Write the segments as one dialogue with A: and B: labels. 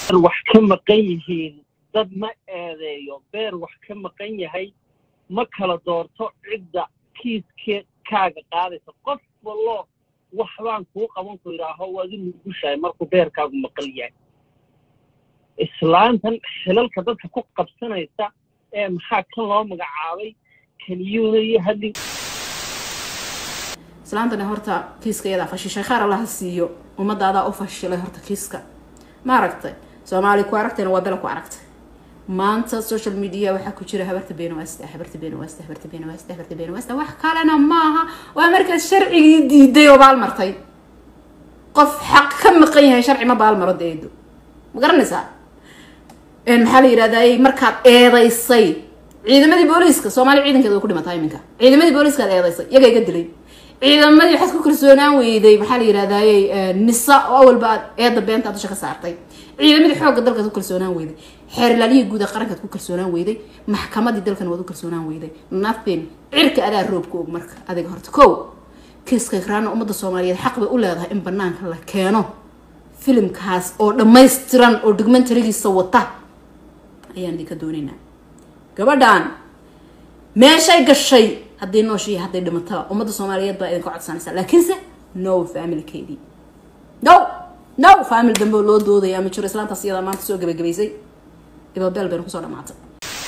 A: wax ka maqan yihiin dad ma eedeeyo beer wax ka maqan yahay ma kala doorto cidda kiiskee kaaga qaadaysa qof wallo waxbaan kuu qaban ku idhaaho waad u nugushahay markuu beerkaagu maqan yahay islaantan xilalka dadka ku qabsanaysa ee maxaa kan loo magacaabay keliyuuna iyo hadli
B: islaantani horta kiiska iyadaa fashishay khaar allaha siiyo ummadaadaa u fashilay horta kiiska ma aragtay soomaali ku aragtayna waa bela ku aragtay maanta social media waxaa ku jira habarta beenawasta habarta beenawasta habarta beenawasta habarta beenawasta wax kalena maaha waa markaad sharcigii diiday oo baalmartay qof xaq ka maqan yahay sharci ma baalmaro deedo ma garanaysaa maxaa la yidhahdaa markaad eedaysay ciidamadii booliiska soomaali ciidankeeda way ku dhimataa iminka ciidamadii booliiskaad eedaysay iyaga iga dilay ciidamadii waxaad ku kalsoonaan weyday maxaa la yidhahdaaye nisa oo awalba aad eedda beenta dusha ka saartay ciidamadii xoogga dalkaad ku kalsoonaan weyday xeerlaaliyii guud ee qarankaad ku kalsoonaan weyday maxkamadii dalkan waad u kalsoonaan weyday nothing cirka adaa roobka og marka adiga horta kow kiiska ikraana ummadda soomaaliyeed xaq bay u leedahay in banaanka la keeno filimkaas oo dhammaystiran oo documentarigiisa wata ayaan idinka doonaynaa gabadhan meeshay gashay haddii nooshiiyo hadday dhimataba ummadda soomaaliyeed baa idinka codsanaysa laakiinse no familkeedii no no family dambe oo loo doodaya ma jiro islaantaas iyadaa maanta soo gebagabaysay ibabeel bayna kusoo dhamaatay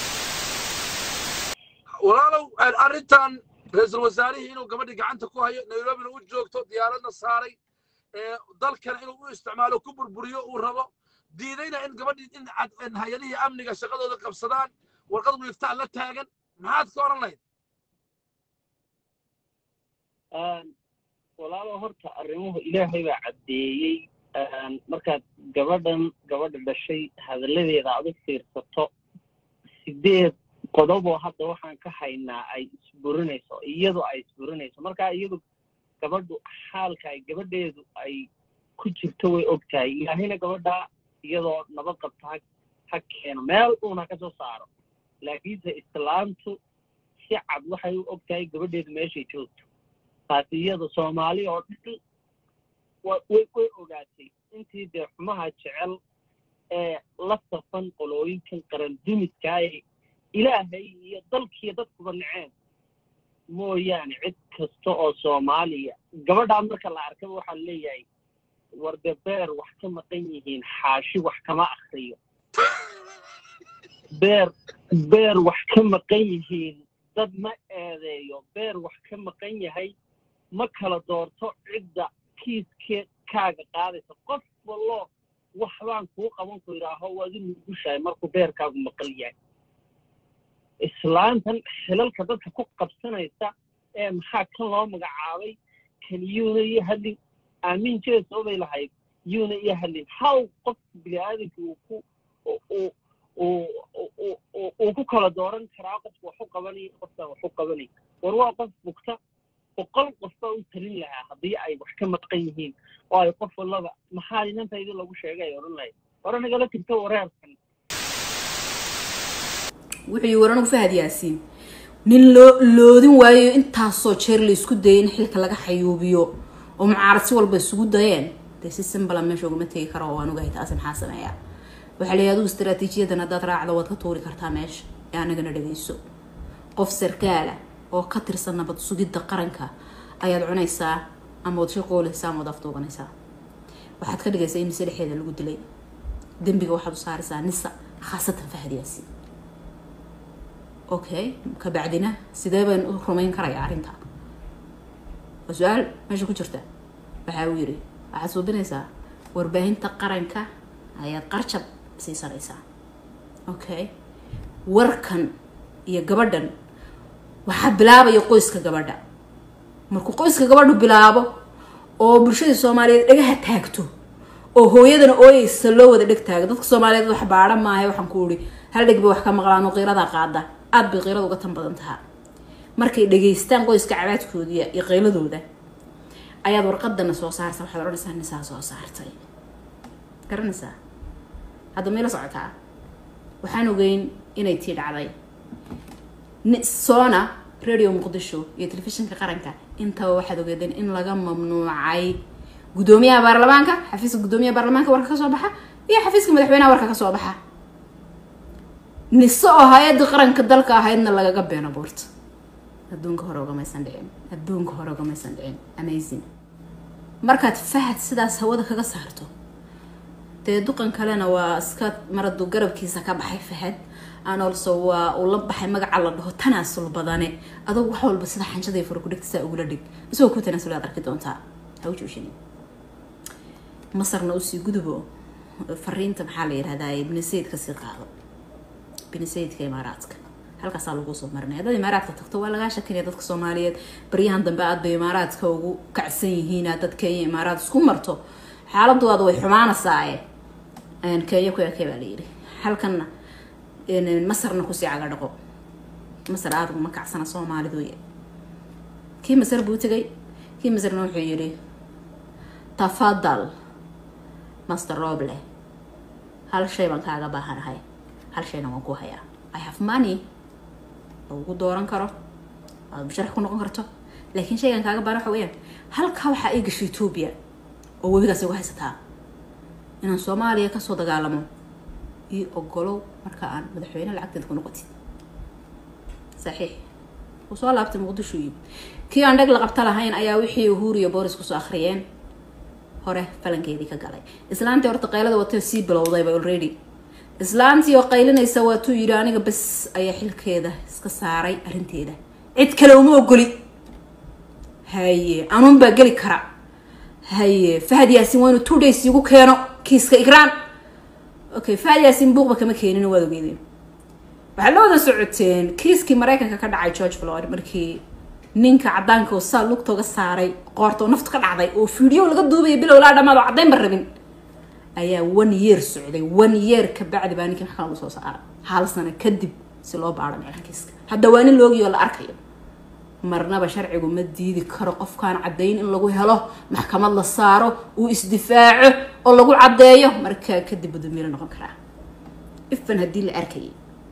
C: walaalow arrintan ra-iisul wasaarihii inuu gabadhii gacanta ku hayo nairobina u joogto diyaaradna saaray dalkana inuu u isticmaalo ku burburiyo uu rabo diidayna in gabadhii in hay-adihii amniga shaqadooda qabsadaan warqad wiiftaan la taagan maxaad ka odhan lahayd
A: walaalo horta arrimuhu ilaahay baa caddeeyey markaad gabadhan gabadha dhashay hadalladeeda aad u fiirsato sideed qodoboo hadda waxaan ka haynaa ay isburinayso iyadu ay isburinayso markaa iyadu gabadhu xaalka ay gabadheedu ay ku jirto way og tahay ilaahayna gabadha iyadoo nabad qabta ha ha keeno meel uuna ka soo saaro laakiinse islaamtu si cad waxay u og tahay gabadheedu meeshay joogto taasi iyada soomaali oo dhan way way ogaatay intii dee xumaha jecel ee la safan qolooyinkan qaran dumidkaa ee ilaahay iyo dalkiiyo dadkuba naceen mooyaane cid kasta oo soomaaliya gabadhaa marka la arkaba waxaan leeyahay warde beer wax ka maqan yihiin xaashi wax kama akriyo beer beer wax ka maqan yihiin dad ma eedeeyo beer wax ka maqan yahay ma kala doorto cidda kiiskee kaaga qaadaysa qof wallo waxbaan kuu qaban ku idhaaho waad u nugushahay markuu beerkaagu maqan yahay islaantan xilalka dadka ku qabsanaysa ee maxaa kan loo magacaabay keliyuuna iyo hadlin aamin jeeso bay lahayd yuuna iyo hadlin haw qof bini-aadamka uu ku uu ku kala dooran karaa qofka wax u qabanayo qofkaan wax u qabanay war waa qof bugta boqol qof baa u talin lahaa haddii ay wax ka maqan yihiin oo ay qof wallaba maxaa inantaydii lagu sheegay ay odhan lahayd hore nagala tirto wareerkan
B: wuxuu yii waran ugu fahad yaasiin nin loo loodin waayo intaasoo jeer la isku dayay in xilka laga xayuubiyo oo mucaarad si walba isugu dayeen dee si simbala meesha ugama tegi karo oo aan ogahay taasi maxaa sameeyaa waxaa leeyahay adigu istaraatiijiyadan haddaad raacdo waad ka tuuri kartaa meesha ee anagana dhagayso qof sarkaala oo ka tirsan nabad sugidda qaranka ayaad cunaysaa ama waad shaqoolaysaa ama waad afduubanaysaa waxaad ka dhigaysaa in nise dhexeeda lagu dilay dembiga waxaad u saaraysaa nisa khaasatan fahad yaasiin okay kabacdina sidee baan u rumayn karayaa arrinta waa su-aal meesha ku jirta waxa uu yidhi waxaad suubinaysaa warbaahinta qaranka ayaad qarjab siisanaysaa okay warkan iyo gabadhan waxaa bilaabaya qoyska gabadha markuu qoyska gabadhu bilaabo oo bulshadii soomaaliyeed dhagaha taagto oo hooyadana ooyeysa loo wada dheg taago dadka soomaaliyeed wax baadha maaha waxaan ku ihi hal dheg bay wax ka maqlaan oo qiiradaa qaada aada bay qiirada uga tan badan tahaa markay dhageystaan qoyska cabaadkoodiya iyo qiiladooda ayaad warqadana soo saarta waxaad odhanaysaa nisaa soo saartay garanaysaa hadda mayla socotaa waxaan ogeyn inay tii dhacday sona radio muqdisho iyo telefishinka qaranka intaba waxaad ogeedeen in laga mamnuucay guddoomiyaha baarlamaanka xafiiska guddoomiyaha baarlamaanka warka kasoo baxa iyo xafiiska madaxweynaha warka ka soo baxa nise oo hay-adda qaranka dalka ahaydna lagaga beeno buurta adduunka hore ugamaysan dhicin adduunka hore ugamaysan dhicin amazing markaad fahad sidaas hawada kaga saarto dee duqan kalena waa iska maradu garabkiisa ka baxay fahad aan olso waa uu la baxay magaca la dhaho tanaasul badane adugu wax walba sida xanjada fara ku dhigtisaa ugula dhig isagoo ku tanaasul aad arki doontaa ha u joojinin masarna usii gudubo fariinta maxaa la yihahdaa ibni sayid kasii qaado ibni sayidka imaaraadka halkaasaa lagu soo marinaya dad imaaraadka tagto waa lagaa shakinaya dadka soomaaliyeed baryahan dambe aad bay imaaraadka ugu kacsan yihiin dad kenya imaaraad isku marto xaaladooda way xumaanasaaye kenya ku ekay baa layidhi halkanna masarna kusii caga dhaqo masar aada uguma kacsana soomaaliduy kii masar buu tegay kii masarna wuxuu yidhi tafadal master roble hal shay baan kaaga baahanahay hal shayna waan ku hayaa i have money lagu dooran karo aad musharax ku noqon karto laakiin shaygan kaaga baahan waxa weyaan halkaa waxaa ii gashay etoobiya oo webigaas igu haysataa inaan soomaaliya kasoo dagaalamo io ogolow marka aan madaxweyne lacagteeda ku noqotid saxiix uu soo laabtay muqdisho iyo kii aan dheg la qabta lahayn ayaa wixii uhuru iyo booris kusoo akhriyeen hore falankeedii ka galay islaantii horta qaylada watay sii bilowdayba already islaantii oo qaylinaysa waatuu yidhi aniga bes ayaa xilkeeda iska saaray arrinteeda cid kale uma ogoli haye anuun baa geli kara haye fahad yaasin waa inuu two days igu keeno kiiska igraan okay fahad yaasin buuqba kama keenin waad ogeydeen waxaa la wada socoteen kiiskii maraykanka ka dhacay george floyd markii ninka cadaanka oo saa lugtooga saaray qoorta oo naftu ka dhacday oo fiideo laga duubaya bilow laa dhamaad oo caddayn ba rabin ayaa one year socday one year ka bacdi baa ninkii maxkamad usoo saaray hal sano kadib si loo baaro meelankiiska hadda waa nin loogiyo oo la arkayo marnaba sharcigu ma diidi karo qofkaan caddayn in lagu helo maxkamad la saaro uu isdifaaco oo lagu caddeeyo markaa kadib badamiilo noqon karaa ifan haddii la arkayay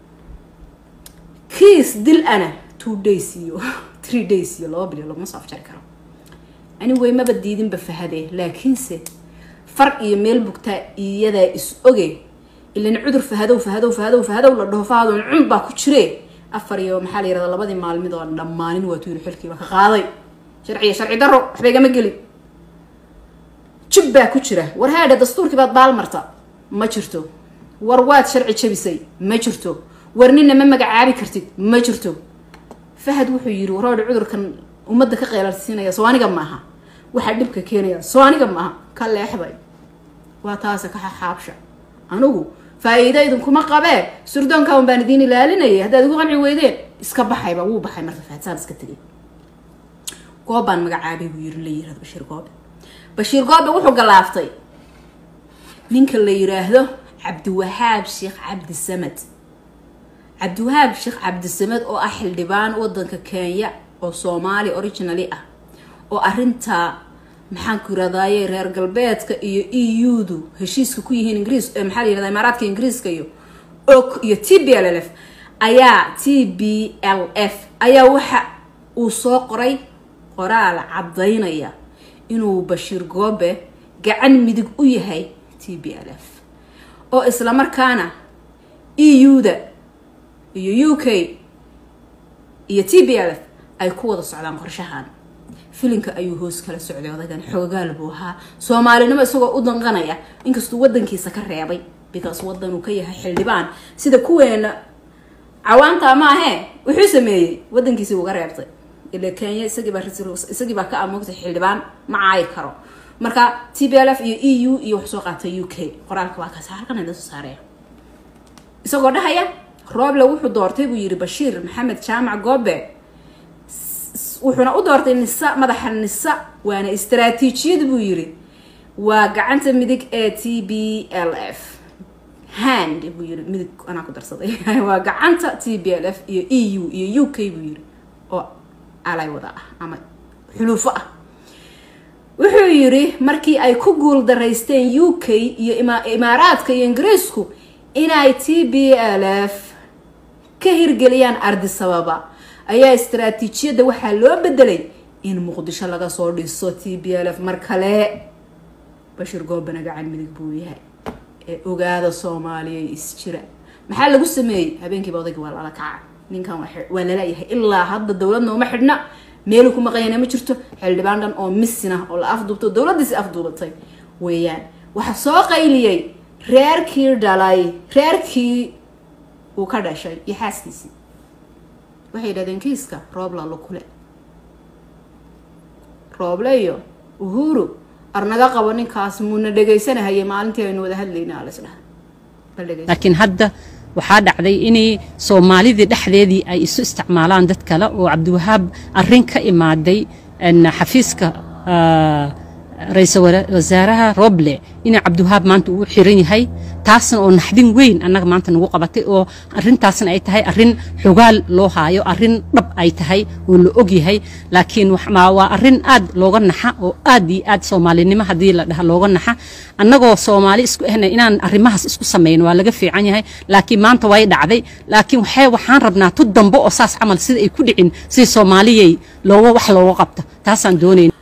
B: kiis dil ana two days iyo three days iyo laba bilyo laguma soo afjari karo anyway maba diidinba fahade laakiinse far iyo meel bugtaa iyadaa is oge ilan cudur fahadow fahadow fahadow fahadow la dhaho fahadow cun baa ku jire afar iyo maxaa la yirahdaa labadii maalmid oo dhammaanin waatuu yiri xilkiiba ka qaaday sharciya sharci daro waxba igama gelin jib baa ku jira war haadha dastuurkii baad baal marta ma jirto war waad sharci jabisay ma jirto war nina ma magacaabi kartid ma jirto fahad wuxuu yiri waroodha cudurkan ummadda ka qeelalsiinaya soo aniga maaha waxaa dhibka keenaya soo aniga maaha ka leexday waa taase ka xaxaabsha anigu faa-iida idinkuma qabee surdoonka un baan idiin ilaalinayay haddaad igu qanci weydeen iska baxayba wuu baxay marka fahadsaan iska tegay goob baan magacaabay buu yiri la yirahdo bashiir goobe bashiir goobe wuxuu galaaftay ninka la yiraahdo cabdiwahaab sheekh cabdi samed cabdiwahaab sheekh cabdisamed oo ah xildhibaan wadanka kenya oo soomaali originally ah oo arintaa maxaan ku yirahdaye reer galbeedka iyo e u-du heshiiska ku yihiin ingiriis maxaa la yirahda imaaraadka ingiriiska iyo ok iyo t b l l f ayaa t b l f ayaa waxa uu soo qoray qoraal caddaynaya inuu bashiir goobe gacan midig u yahay t b l f oo islamarkaana e u-da iyo u k iyo t b l f ay ku wada socdaan qorshahan filinka ayuu hoos kala socday odaygan xoogaal buu ahaa soomaalinimo isagoo u danqanaya inkastuu wadankiisa ka reebay because wadan uu ka yahay xildhibaan sida kuweena cawaanta ma ahee wuxuu sameeyey wadankiisi uga reebtay ila kenya isagiibaa isagiibaa ka amoogtay xildhibaan ma caayi karo marka t b l f iyo e u iyo wax soo qaatay u k qoraalka waa kaas halkan idin soo saaraya isagoo dhahaya rooble wuxuu doortay buu yiri bashiir maxamed jaamac goobe wuxuuna u doortay nisa madaxa nisa waana istaraatiijiyad buu yiri waa gacanta midig ee t b l f hand buu yiri midig anaa ku darsaday waa gacanta t b l f iyo e u iyo u k buu yiri oo alay wada ah ama xuluufo ah wuxuu yiri markii ay ku guul daraysteen u k iyo imaaraadka iyo ingiriisku inay t b l f ka hirgeliyaan ardisababa ayaa istaraatiijiyadda waxaa loo bedelay in muqdisho laga soo dhiso t b l f mar kale bashiir goobana gacan midig buu yahay ee ogaada soomaaliyay isjira maxaa lagu sameeyey habeenkiiba odayga waa lala kaca ninkan waa lalayahay ilaa hadda dowladna uma xidhna meelu ku maqanyana ma jirto xildhibaan dhan oo misina oo la afduubto dowladdiisi afduubatay weeyaan waxaa soo qayliyey reerkii dhalay reerkii uu ka dhashay iyo xaaskiisii waxay yidhahdeen kiiska roobla lukule rooble iyo uhuru arnaga qabo ninkaas muuna dhegaysanahayay maalintii aynu wada hadlayna alisdhaha
D: laakiin hadda waxaa dhacday inay soomaalidii dhexdeedii ay isu isticmaalaan dad kale oo cabdiwahaab arrin ka imaaday xafiiska ra-iisul wasaaraha roble inay cabdiwahaab maanta uu xiran yahay taasna oo naxdin weyn annaga maanta nagu qabatay oo arrintaasna ay tahay arrin xogaal loo haayo arrin dhab ay tahay oo la og yahay laakiin waa arrin aad looga naxa oo aad iyo aad soomaalinimo haddii la dhaha looga naxa annagoo soomaali isku ahna inaan arrimahaas isku samayno waa laga fiican yahay laakiin maanta way dhacday laakiin waxay waxaan rabnaa tu dambe oo saas camal sida ay ku dhicin sidii soomaaliyay looga wax looga qabto taasaan doonayna